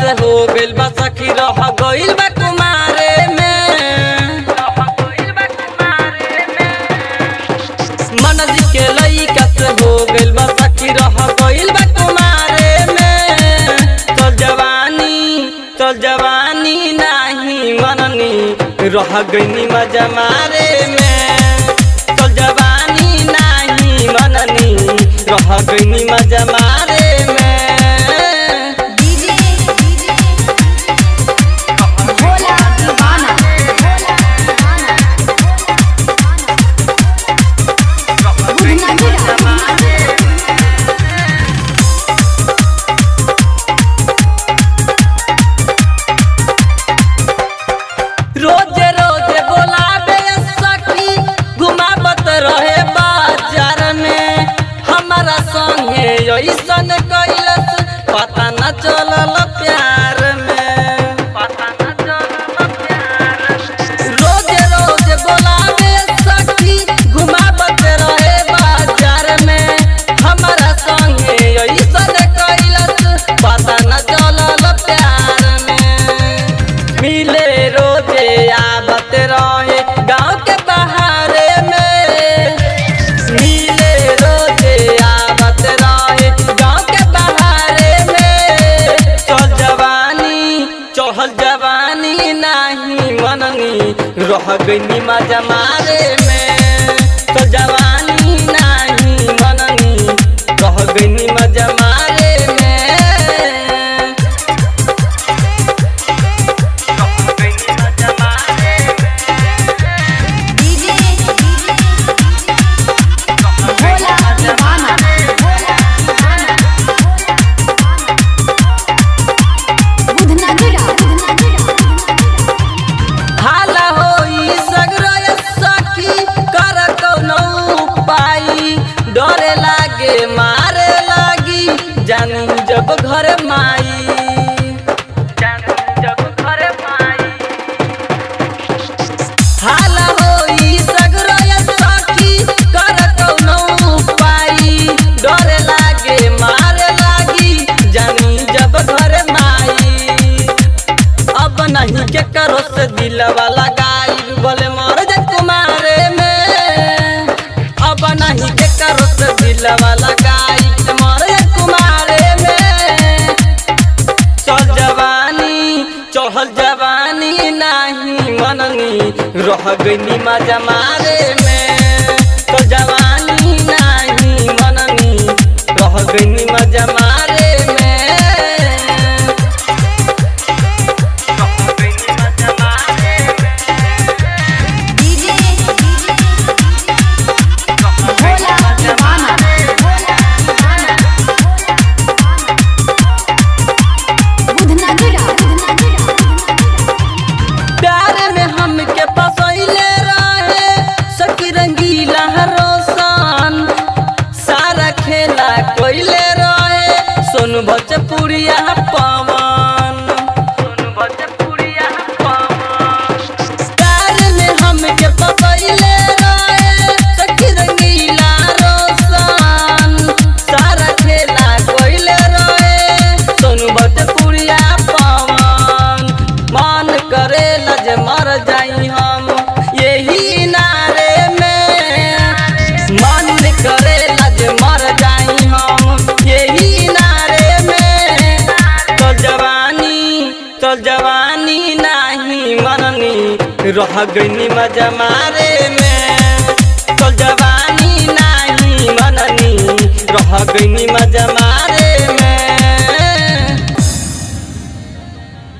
से हो गइल बा सखी रह गइल बा कुमारे में मन जी के लइका से हो गइल बा सखी रह गइल बा कुमारे में चल जवानी चल जवानी नाही मननी रह गइनी मजा मारे में चल जवानी नाही मननी रह गइनी मजा मारे में डीजे भोला दीवाना बुधना रोजे रोजे बोलाबे सखी घुमावत रहे बाजार में हमारा संगे ऐसन कैलस पता न चलल प्यार में पता न चलल प्यार रोजे रोजे बोलाबे सखी घुमावत रहे बाजार में हमारा संगे ऐसन कैलस पता न चलल प्यार में मिले रोजे आवत रहे गाँव के बहारे में मिले रोजे आवत रहे गाँव के बहारे में चल जवानी चढ़ल जवानी नाही मननी रह गई मजा मारे में चल जवानी नाही मननी रह गई मजा मारे में डीजे भोला दीवाना बुधना हाला होई सगरय सखी कर कौनो उपाय डरे लागे मारे लागी जानी जब घर माई जानी जब घर माई हाला होई सगरय सखी कर कौनो उपाय डरे लागे मारे लागी जानी जब घर माई अब नहीं के करो से दिलवा लगाई बोले मर जा कुमारे में अब नहीं के करो से दिलवा लगाई मर जा कुमारे में चल जवानी चढ़ल जवानी नहीं मननी रह गई मजा मारे में तो जवानी नहीं मननी रह गई मजा मारे में डीजे भोला दीवाना बुधना प्यार में हमके फसैले रहे सखी रंगीला रोशन सारा खेला कोइले रहे सोनू भोजपुरिया पवन सोनू भोजपुरिया पवन प्यार में हमके फसैले रहे सखी रंगीला रोशन सारा खेला कोइले रहे सोनू भोजपुरिया पवन मन करे लज मर जाई हम यही नारे में मन करे लज मर जाई हम यही नारे में तो जवानी तो जवानी नहीं मननी रह गई मजा मारे में